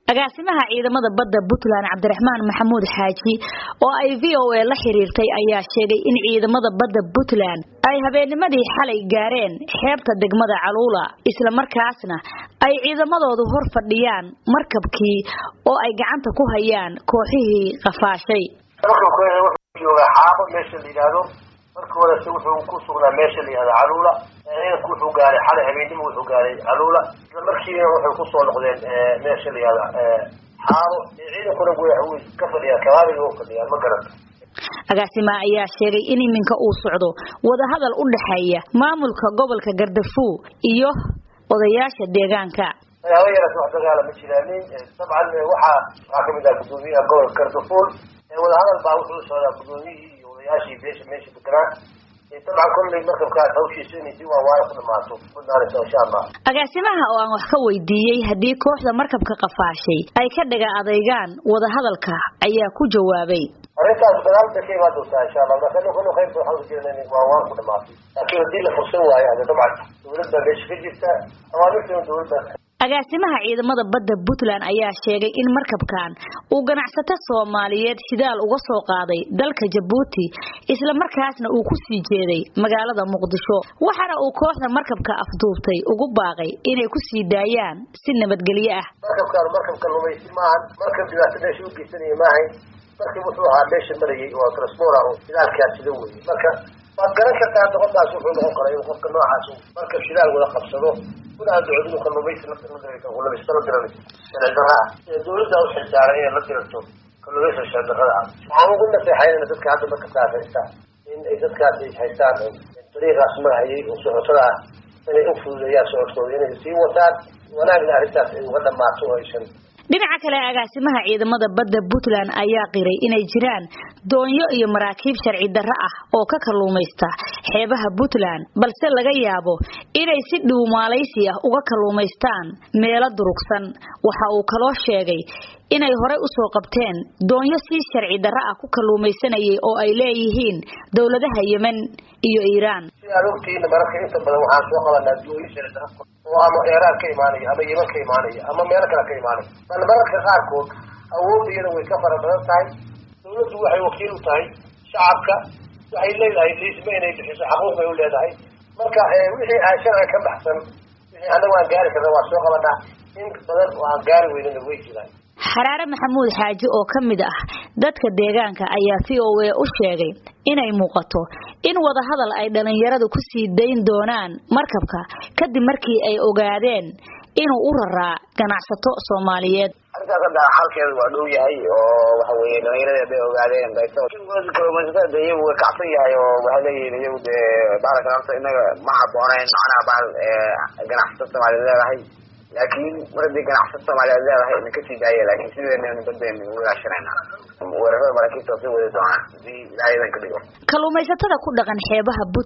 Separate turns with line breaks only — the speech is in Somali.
agaasimaha ciidamada badda puntland cabdiraxmaan maxamuud xaaji oo ay v o a la xiriirtay ayaa sheegay in ciidamada badda puntland ay habeennimadii xalay gaareen xeebta degmada caluula islamarkaasna ay ciidamadoodu hor fadhiyaan markabkii oo ay gacanta ku hayaan kooxihii qafaashay
joogaa xaabo meesha la yidhaahdo markii horese wuxuu ku sugnaa meesha la yihahdo caluula ciidanku wuxuu gaaray xalay habeennimo wuxuu gaaray caluula isla markiina waxay kusoo noqdeen meesha la yihahdo xaabo ciidankuna way ka fadhiyaan kabaabiga u fadhiyaan ma garanta
agaasimaha ayaa sheegay in iminka uu socdo wadahadal u dhexeeya maamulka gobolka gardafuw iyo odayaasha deegaanka
haba yaraas wax dagaala ma jiraanin dabcan waxaa waxaa kamid ah gudoomiyaha gobolka gardafuul wadahadal baa wuxuu socdaa gudoomiyihii iyo odayaashii beesha meesha deganaa dabcan kolley markabkaas hawshiisa inay si waawaaya ku dhamaato kudhaanaysa insha allah
agaasimaha oo aan wax ka weydiiyey haddii kooxda markabka qafaashay ay ka dhaga adeygaan wadahadalka ayaa ku jawaabay
arrintaas gadaal bay ka imaan doontaa insha allah marka nin kullu khayrta waxaan ujeedna in waawaan ku dhamaato laakiin haddii la fursan waayo hade dabcan dawlad baa meesha ka jirta awaamirtana dawladda
agaasimaha ciidamada badda puntland ayaa sheegay in markabkan uu ganacsato soomaaliyeed shidaal uga soo qaaday dalka jabuuti islamarkaasna uu ku sii jeeday magaalada muqdisho waxaana uu kooxda markabka afduubtay ugu baaqay inay ku sii daayaan si nabadgelyo ah
markabkaan markabka lumaysi maahan markab dhibaato meesha u geysanaya maahayn markab wuxuu ahaa meesha marayay oo transpora oo shidaalkaa sida weye marka waad garan kartaa doqodaas wuxuu noqon kara inuu qofka noocaas markab shidaal wada qabsado kuna ducdinu kalluumaysi kalluumaysta la diran sharci darra ah dawladda u xilsaaran inay la diranto kalluumaysa sharci darrada ah waxaan ugu naseexaynana dadka hadda markabkaas haystaan in ay dadkaas ay haystaan dariiqaas magahayay oo socotada ah inay u fududeeyaan socodkooda inay sii wataan wanaagna arrintaas ay uga dhamaato oo aysan
dhinaca kale agaasimaha ciidamada badda puntland ayaa qiray inay jiraan doonyo iyo maraakiib sharci darro ah oo ka kalluumaysta xeebaha puntland balse laga yaabo inay si dhuumaalaysi ah uga kalluumaystaan meelo durugsan waxa uu kaloo sheegay inay horey usoo qabteen doonyo si sharci darro ah ku kalluumaysanayay oo ay leeyihiin dowladaha yemen iyo iiraan
si aad ogtihiina mararka inta badan waxaan soo qabanaa doonyo sharci darro oo ama eeraan ka imaanaya ama yeman ka imaanaya ama meelo kale ka imaanaya bal mararka qaarkood awoodda iyada way ka fara badan tahay dawladdu waxay wakiil u tahay shacabka waxay leedahay liisma inay bixiso xaquuq bay u leedahay marka wixii aan sharciga ka baxsan wixii annagu aan gaari karna waa soo qabanaa in badan oo aan gaari weynana way jiraan
xaraare maxamuud xaaji oo ka mid ah dadka deegaanka ayaa v o a u sheegay inay muuqato in wadahadal ay dhalinyaradu ku sii dayn doonaan markabka kadib markii ay ogaadeen inuu u raraa ganacsato soomaaliyeed
arrintaas hadda xalkeedu waa dhow yahay oo waxa weeye dhalinyarada bay ogaadeen kalluumaysatada de iyagu way kacsan yahay oo waxay leeyihiin iyagu dee bahalkan horta inaga ma habooneyn macnaha bahal ganacsato soomaaliyeed leedahay laakiin mar haddii ganacsato soomaaliyeed leedahay ina kasii daaya laakiin sideena badeen walaashanayna weerarada maraakiibta sii wadi doonaa hadii ilaahay idan ka dhigo
kalluumaysatada ku dhaqan xeebaha